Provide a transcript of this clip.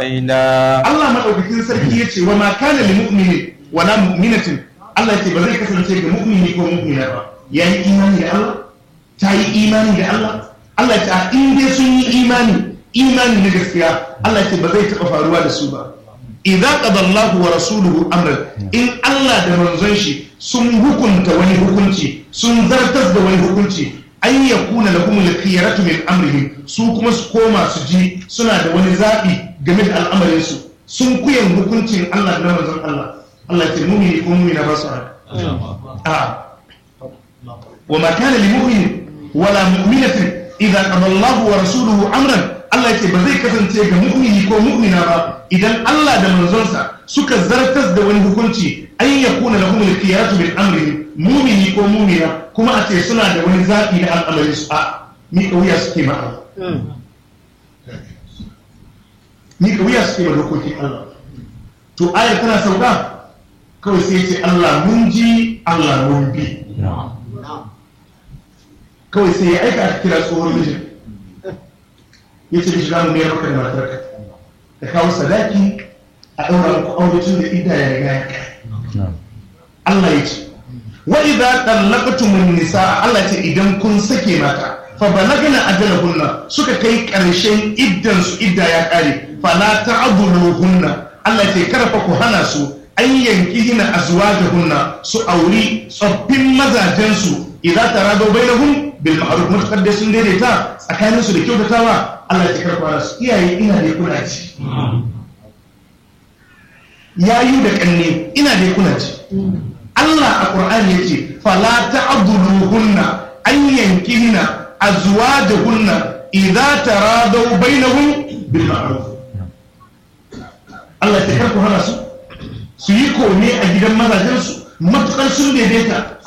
Allah madaukakin sarki ya ce wa ma kana lil mu'mini wa la mu'minatin Allah ya ce ba zai kasance ga mu'mini ko mu'mina ba yayi imani da Allah ta yi imani da Allah Allah ya ce in dai sun yi imani imani na gaskiya Allah ya ce ba zai taɓa faruwa da su ba idza qada Allahu wa rasuluhu amran in Allah da manzon shi sun hukunta wani hukunci sun zartas da wani hukunci an yakuna lahum al-khiyaratu min amrihim su kuma su koma su ji suna da wani zabi game da al'amarin su sun kuyan hukuncin Allah da manzon Allah Allah ya ce mu'mini ko mu'mina ba su a wa ma kana lil mu'min wala mu'minatin idza qada Allahu wa rasuluhu amran Allah ce ba zai kasance ga mu'mini ko mu'mina ba idan Allah da manzonsa suka zartas da wani hukunci an yakuna lahum al-khiyaratu min amrihim mu'mini ko mu'mina kuma a ce suna da wani zabi na al'amarin su a ni kauya suke ma ni kauya suke ma dokokin Allah to ayar tana sauka kawai sai ce Allah mun ji Allah mun bi kawai sai ya aika a kira tsohon mijin ya ce mishi zamu mayar maka da matarka da kawo sadaki a ɗaura muku aure tun da ida ya riga ya kai Allah ya ce wa idza tallaqtumun nisa Allah ce idan kun sake mata fa balagna ajalahunna suka kai ƙarshen iddan su idda ya kare fala ta'dhuluhunna Allah ce karfa ku hana su an yankihina azwajahunna su auri tsoffin mazajen su idza tarado bainahum bil ma'ruf mutakar da sun daidaita tsakanin su da kyautatawa Allah ya karfa su iyaye ina da kuna ci yayu da kanne ina da kuna ci Allah a Qur'ani yace fala ta'dhuluhunna an yankihina azwajahunna idza tarado bainahum bil ma'ruf Allah ya karfa hana su su yi kome a gidan mazajen su matukar sun daidaita